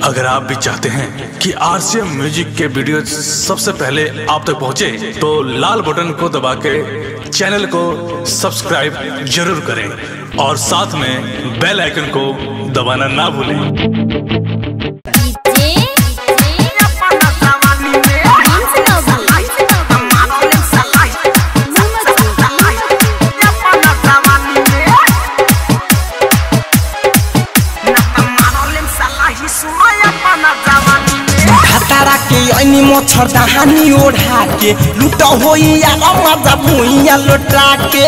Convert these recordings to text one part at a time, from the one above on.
अगर आप भी चाहते हैं कि आरसीएम म्यूजिक के वीडियो सबसे पहले आप तक पहुंचे, तो लाल बटन को दबा के चैनल को सब्सक्राइब जरूर करें और साथ में बेल आइकन को दबाना ना भूलें भातारा के ऐनी मच्छर दहानी ओढ़ा के लुट होइया मजा भुइया लोटा के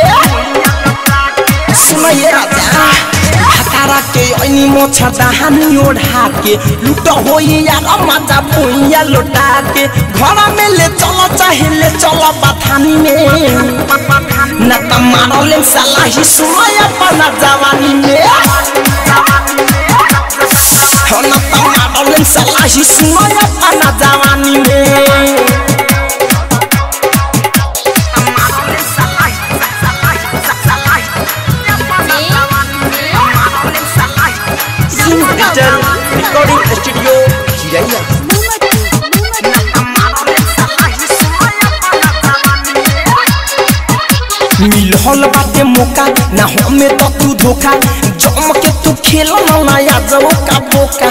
सुनैए राजा भातारा के ऐनी मच्छर दहानी ओढ़ा के लुट होइया मजा भुइया लोटा के घर में ले चल चाहे ले चल बथानी में न त मारले सलाही सुनय अपना जवानी में न त मारले सलाही सुनय अपना जवानी में डिजिटल रिकॉर्डिंग स्टूडियो चिरैया मिलल बाटे मौका ना हमें तो तू धोखा जम के तू खेल ना या जाओ का बोका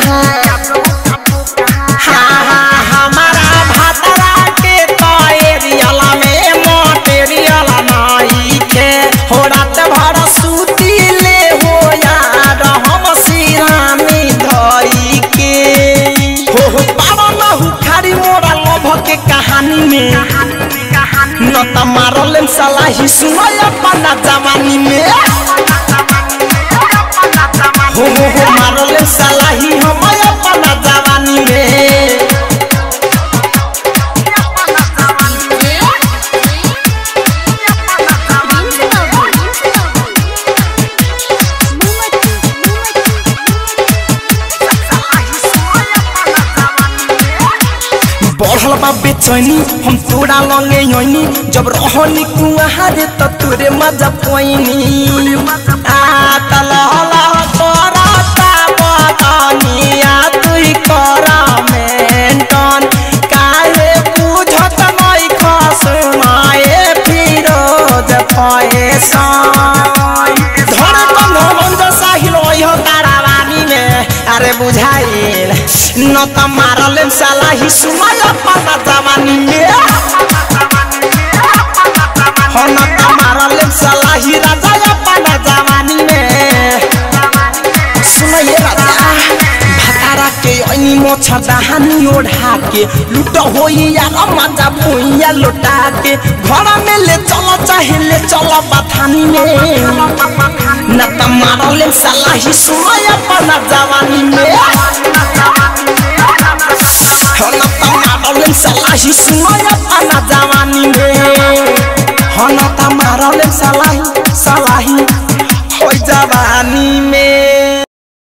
हाँ हाँ हमारा भातरा के तो एरियाला में मटेरियल नहीं के हो रात भर सूती ले हो यार हम सिरानी धई के हो हो पावा ना हुखारी मोरा लोभ के कहानी में न त मारले सलाही सुनय अपना जवानी में हो हो हो मारले सलाही हम अपना जवानी में बढ़ल बा बेचैनी हम तोरा लंगे योनी जब रहनी कुआहारे त तोरे मजा पोइनी आ तलहला करता बदनिया तुई कर मेंटन काहे बुझत नै खसनाए फिरोज फैसन धर कम मन जसा हिलो तारावानी में अरे बुझाइल न त मारले सलाही सुनय अपना जवानी में हो न त मारले सलाही राजा अपना जवानी में सुनय राजा भातारा के ऐनी मच्छर दहानी ओढ़ा के लुट होइया मजा भुइया लोटा के घर में ले चल चाहे ले चल बथानी में न त मारले सलाही सुनय अपना जवानी में हो न त मारले सलाही सुनय अपना जवानी में हो न त मारले सलाही सलाही